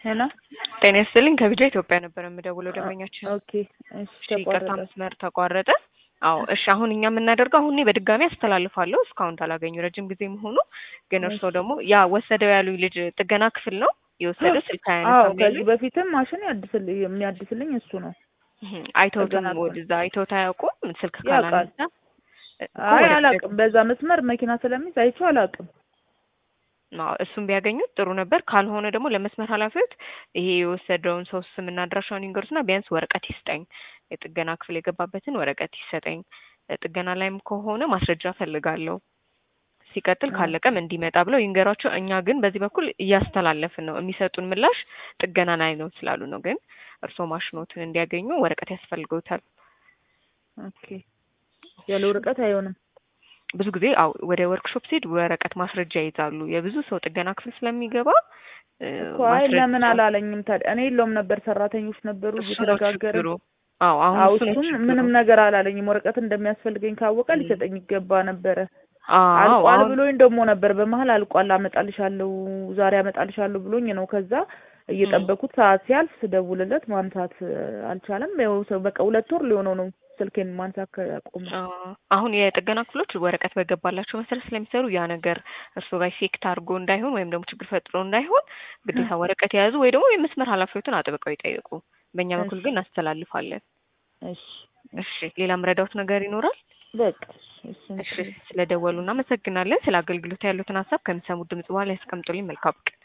ሄሎ ጤና ይስጥልኝ ከቢጃ ኢትዮጵያ ነበር የምደውለው ደንበኛችን። ኦኬ እሺ እሺ ይቅርታ ተቋረጠ መስመር ተቋረጠ። አዎ እሺ አሁን እኛ የምናደርገው አሁን እኔ በድጋሚ አስተላልፋለሁ እስካሁን ታላገኙ ረጅም ጊዜ መሆኑ ግን እርስዎ ደግሞ ያ ወሰደው ያሉኝ ልጅ ጥገና ክፍል ነው የወሰደው ስልክ አዎ አያነሳም ከዚህ ያሉኝ በፊትም ማሽን ያድስልኝ የሚያድስልኝ እሱ ነው እህም፣ አይተውትም ጥገና ክፍል። ወደዛ አይተውት አያውቁም ስልክ ያውቃል። ካላነሳ እኮ አይ ወደ አላውቅም በዛ መስመር መኪና ስለሚይዝ አይቼው አላውቅም አዎ እሱን ቢያገኙት ጥሩ ነበር። ካልሆነ ደግሞ ለመስመር ኃላፊዎች ይሄ የወሰደውን ሰው ስምና አድራሻውን ይንገሩትና ቢያንስ ወረቀት ይስጠኝ፣ የጥገና ክፍል የገባበትን ወረቀት ይሰጠኝ። ጥገና ላይም ከሆነ ማስረጃ ፈልጋለሁ። ሲቀጥል ካለቀም እንዲመጣ ብለው ይንገሯቸው። እኛ ግን በዚህ በኩል እያስተላለፍን ነው። የሚሰጡን ምላሽ ጥገና ላይ ነው ስላሉ ነው። ግን እርስዎ ማሽኖትን እንዲያገኙ ወረቀት ያስፈልገውታል። ኦኬ ያለ ወረቀት አይሆንም ብዙ ጊዜ አው ወደ ወርክሾፕ ሲሄድ ወረቀት ማስረጃ ይይዛሉ። የብዙ ሰው ጥገና ክፍል ስለሚገባ እ፣ እኮ አይ ማስረጃ- ለምን አላለኝም ታዲያ እኔ የለውም ነበር ሰራተኞች ነበሩ እሱ ነው እየተነጋገርን ችግሩ። አዎ አሁን አዎ እሱ ነው እሱም ችግሩ። ምንም ነገር አላለኝም ወረቀት እንደሚያስፈልገኝ ካወቀ ሊሰጠኝ ይገባ ነበረ አዎ አልቋል አሁን ብሎኝ ደግሞ ነበር በመሀል አልቋል አመጣልሻለሁ ዛሬ አመጣልሻለሁ ብሎኝ ነው ከዛ እየጠበኩት ሰዓት ሲያልፍ ስደውልለት ማንሳት እ፣ አልቻለም ያው ሰው በቃ ሁለት ወር ሊሆነው ነው ስልኬን ማንሳት ካቆመ አዎ፣ አሁን የጥገና ክፍሎች ወረቀት በገባላቸው መሰረት ስለሚሰሩ ያ ነገር እርሱ ጋር ኢፌክት አድርጎ እንዳይሆን ወይም ደግሞ ችግር ፈጥሮ እንዳይሆን ግዴታ ወረቀት የያዙ ወይ ደግሞ የመስመር ኃላፊዎትን አጥብቀው ይጠይቁ። በእኛ በኩል ግን እናስተላልፋለን። እሺ እሺ፣ ሌላ ምረዳውት ነገር ይኖራል? በቃ እሺ እሺ፣ ስለደወሉ እናመሰግናለን። ስለ አገልግሎት ያሉትን ሀሳብ ከሚሰሙት ድምጽ በኋላ ያስቀምጡልኝ። መልካም ቀን።